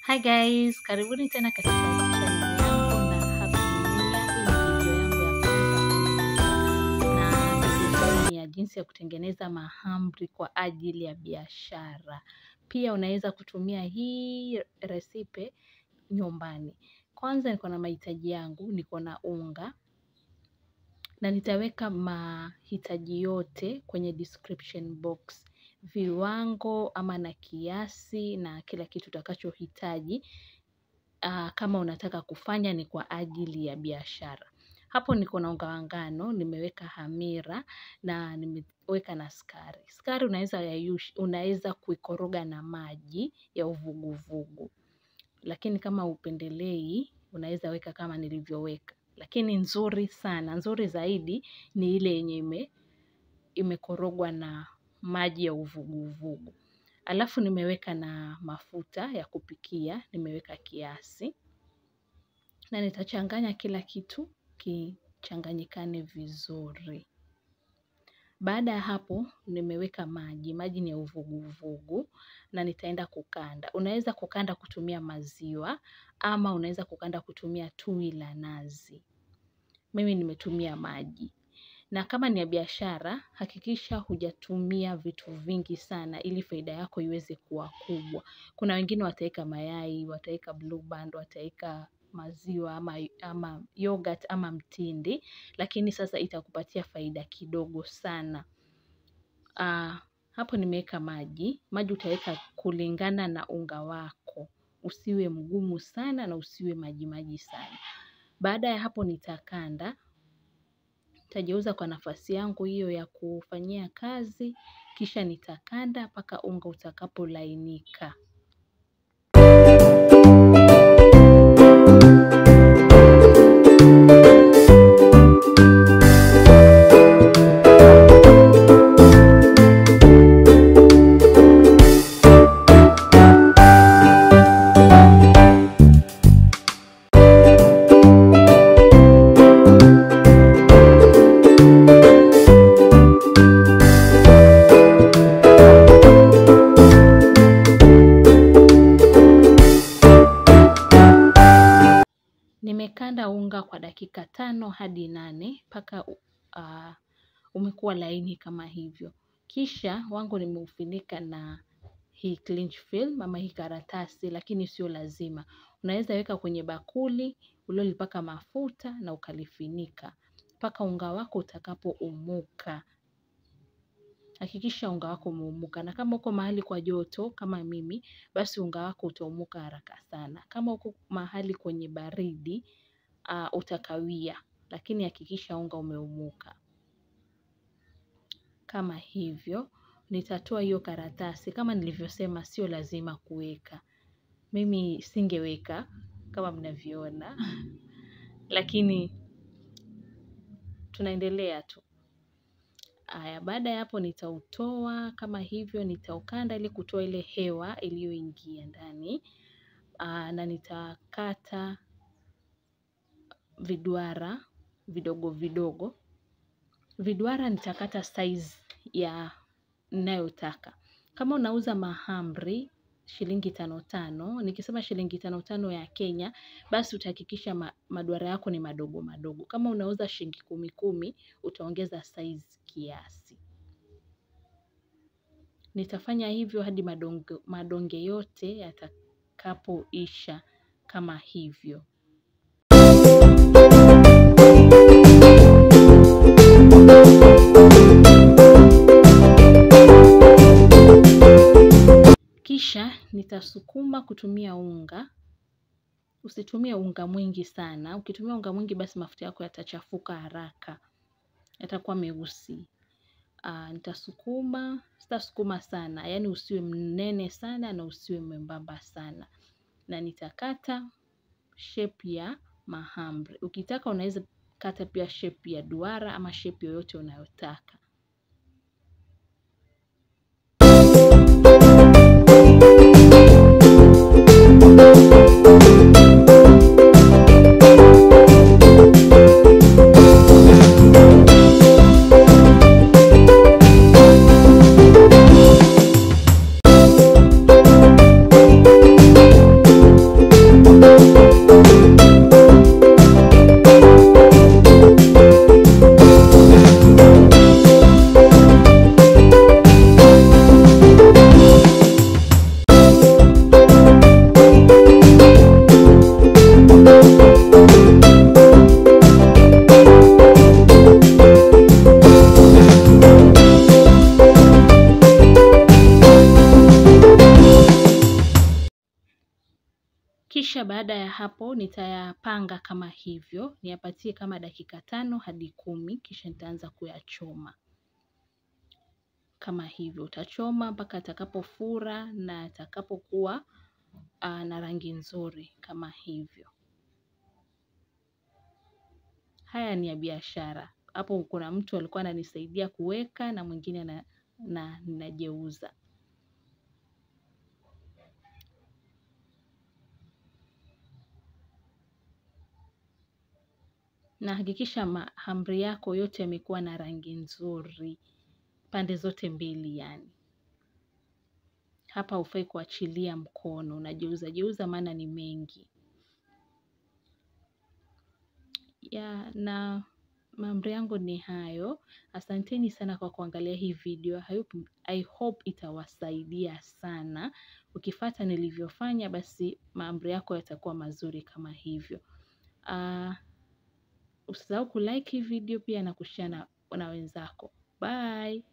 Hi guys, karibuni tena katika channel yangu na Happy New Year. Hii ni video yangu ya kwanza na video hii ni ya jinsi ya kutengeneza mahamri kwa ajili ya biashara. Pia unaweza kutumia hii resipe nyumbani. Kwanza niko na mahitaji yangu, niko na unga na nitaweka mahitaji yote kwenye description box viwango ama na kiasi na kila kitu utakachohitaji uh, kama unataka kufanya ni kwa ajili ya biashara. Hapo niko na unga wa ngano, nimeweka hamira na nimeweka na sukari. Sukari unaweza yayush, unaweza kuikoroga na maji ya uvuguvugu, lakini kama upendelei unaweza weka kama nilivyoweka, lakini nzuri sana, nzuri zaidi ni ile yenye ime imekorogwa na maji ya uvuguvugu. Alafu nimeweka na mafuta ya kupikia, nimeweka kiasi na nitachanganya kila kitu kichanganyikane vizuri. Baada ya hapo nimeweka maji, maji ni ya uvuguvugu na nitaenda kukanda. Unaweza kukanda kutumia maziwa ama unaweza kukanda kutumia tui la nazi. Mimi nimetumia maji. Na kama ni ya biashara, hakikisha hujatumia vitu vingi sana ili faida yako iweze kuwa kubwa. Kuna wengine wataweka mayai, wataweka blue band, wataweka maziwa ama, ama yogurt ama mtindi, lakini sasa itakupatia faida kidogo sana. Uh, hapo nimeweka maji. Maji utaweka kulingana na unga wako. Usiwe mgumu sana na usiwe maji maji sana. Baada ya hapo nitakanda nitajeuza kwa nafasi yangu hiyo ya kufanyia kazi, kisha nitakanda mpaka unga utakapolainika. Nimekanda unga kwa dakika tano hadi nane mpaka uh, umekuwa laini kama hivyo. Kisha wangu nimeufunika na hii cling film ama hii karatasi, lakini sio lazima. Unaweza weka kwenye bakuli uliolipaka mafuta na ukalifinika mpaka unga wako utakapoumuka. Hakikisha unga wako umeumuka, na kama uko mahali kwa joto kama mimi, basi unga wako utaumuka haraka sana. Kama uko mahali kwenye baridi uh, utakawia, lakini hakikisha unga umeumuka kama hivyo. Nitatoa hiyo karatasi, kama nilivyosema, sio lazima kuweka. Mimi singeweka kama mnavyoona, lakini tunaendelea tu. Aya, baada ya hapo nitautoa kama hivyo, nitaukanda ili kutoa ile hewa iliyoingia ndani. Aa, na nitakata viduara vidogo vidogo. Viduara nitakata size ya ninayotaka. Kama unauza mahamri shilingi tano tano, nikisema shilingi tano tano ya Kenya, basi utahakikisha ma, maduara yako ni madogo madogo. Kama unauza shilingi kumi kumi, utaongeza size kiasi. Nitafanya hivyo hadi madonge, madonge yote yatakapoisha kama hivyo. Kisha nitasukuma kutumia unga. Usitumie unga mwingi sana. Ukitumia unga mwingi, basi mafuta yako yatachafuka haraka, yatakuwa meusi. Uh, nitasukuma, sitasukuma sana, yaani usiwe mnene sana na usiwe mwembamba sana, na nitakata shape ya mahamri. Ukitaka unaweza kata pia shape ya duara ama shape yoyote unayotaka. Kisha baada ya hapo nitayapanga kama hivyo, niyapatie kama dakika tano hadi kumi, kisha nitaanza kuyachoma. Kama hivyo, utachoma mpaka atakapofura na atakapokuwa na rangi nzuri kama hivyo. Haya ni ya biashara. Hapo kuna mtu alikuwa ananisaidia kuweka na mwingine na ninajeuza. Na hakikisha mahamri yako yote yamekuwa na rangi nzuri, pande zote mbili yani. Hapa hufai kuachilia mkono, unageuza geuza maana ni mengi. Ya na mahamri yangu ni hayo. Asanteni sana kwa kuangalia hii video. I hope itawasaidia sana. Ukifuata nilivyofanya basi mahamri yako yatakuwa mazuri kama hivyo. Usisahau kulike hii video pia na kushare na wenzako. Bye.